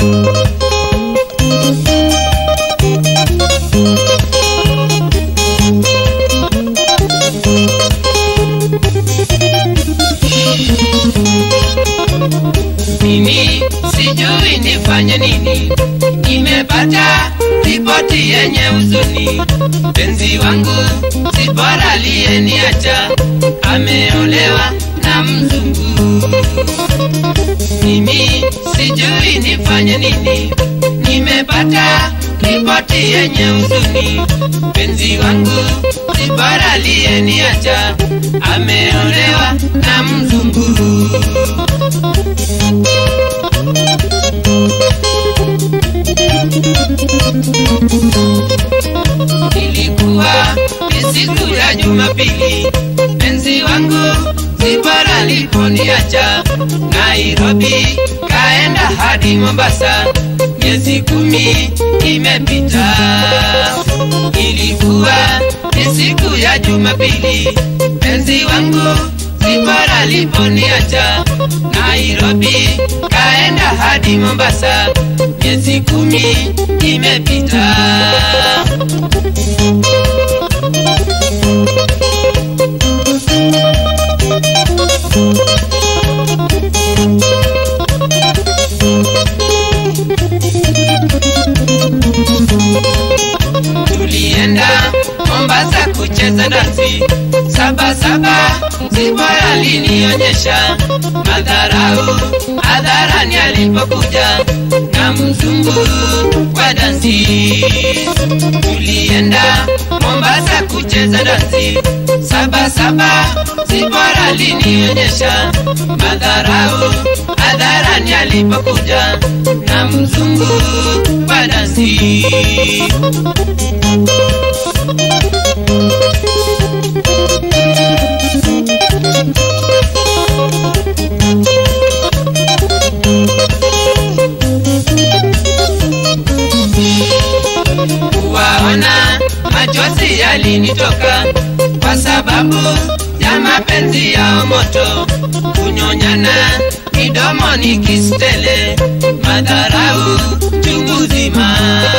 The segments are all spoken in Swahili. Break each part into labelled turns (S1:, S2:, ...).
S1: Mimi sijui nifanye nini, nimepata ripoti yenye huzuni. Penzi wangu si bora aliyeniacha, ameolewa na mzungu. Mimi sijui nifanye nini, nimepata ripoti yenye huzuni. Penzi wangu si bora aliyeniacha, ameolewa na mzungu. Ilikuwa ni siku ya Jumapili, penzi wangu Zipora aliponiacha Nairobi, kaenda hadi Mombasa, miezi kumi imepita. Ilikuwa ni siku ya Jumapili, penzi wangu Zipora aliponiacha Nairobi, kaenda hadi Mombasa, miezi kumi imepita. tulienda Mombasa kucheza dansi saba saba, Zipora alinionyesha madharau hadharani alipokuja na mzungu wa dansi. Tulienda Mombasa kucheza dansi saba saba, Zipora alinionyesha madharau hadharani alipokuja na mzungu wa dansi. kuwaona machozi yalinitoka kwa sababu ya mapenzi yao moto, kunyonyana midomoni kistele, madharau chungu zima.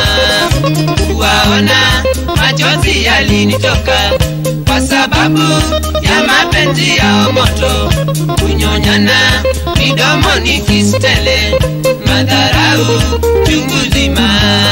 S1: Kuwaona machozi yalinitoka kwa sababu ya mapenzi yao moto, kunyonyana midomoni kistele, madharau chungu zima.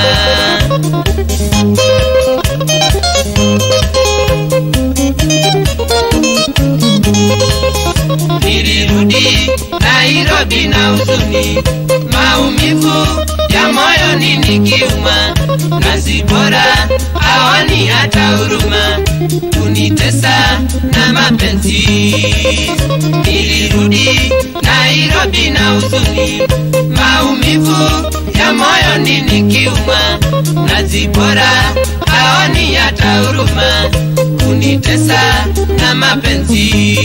S1: nilirudi Nairobi na huzuni, maumivu ya moyoni nikiuma, na Zipora hawani hata huruma, kunitesa na mapenzi. Nilirudi Nairobi na huzuni, maumivu ya moyoni nikiuma, na Zipora hawani hata huruma, kunitesa na mapenzi.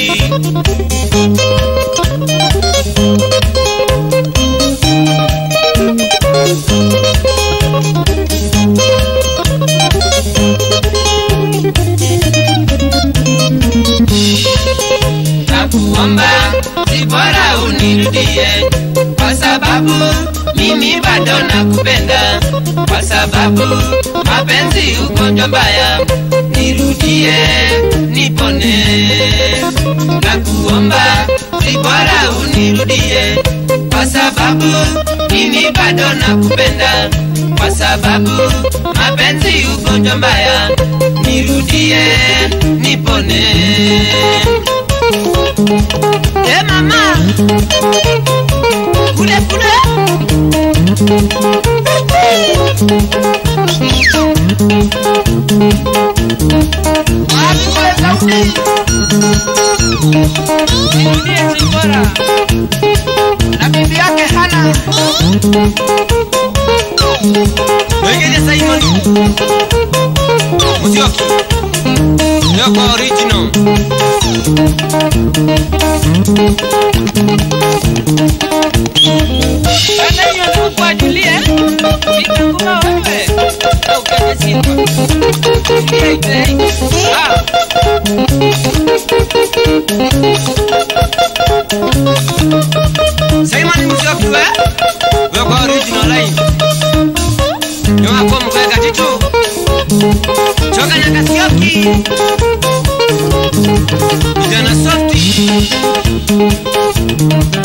S1: nakuomba Zipora unirudie, kwa sababu mimi bado nakupenda, kwa sababu mapenzi ugonjwa mbaya, nirudie nipone. Nakuomba Zipora unirudie, kwa sababu mimi bado nakupenda, kwa sababu mapenzi ugonjwa mbaya, nirudie nipone. Eh mama, kule kule. Watu wa Saudi. Nirudie Zipora na bibi yake Hana. Wengine Simon. Musyoki. Yoko original. Bana hiyo ndio kwa Julie. Nitakuwa wewe. Au kwenye simu. Julie ite. Ah. Simon Musyoki we. Yoko original. Choka Nyakasioki, vijana softi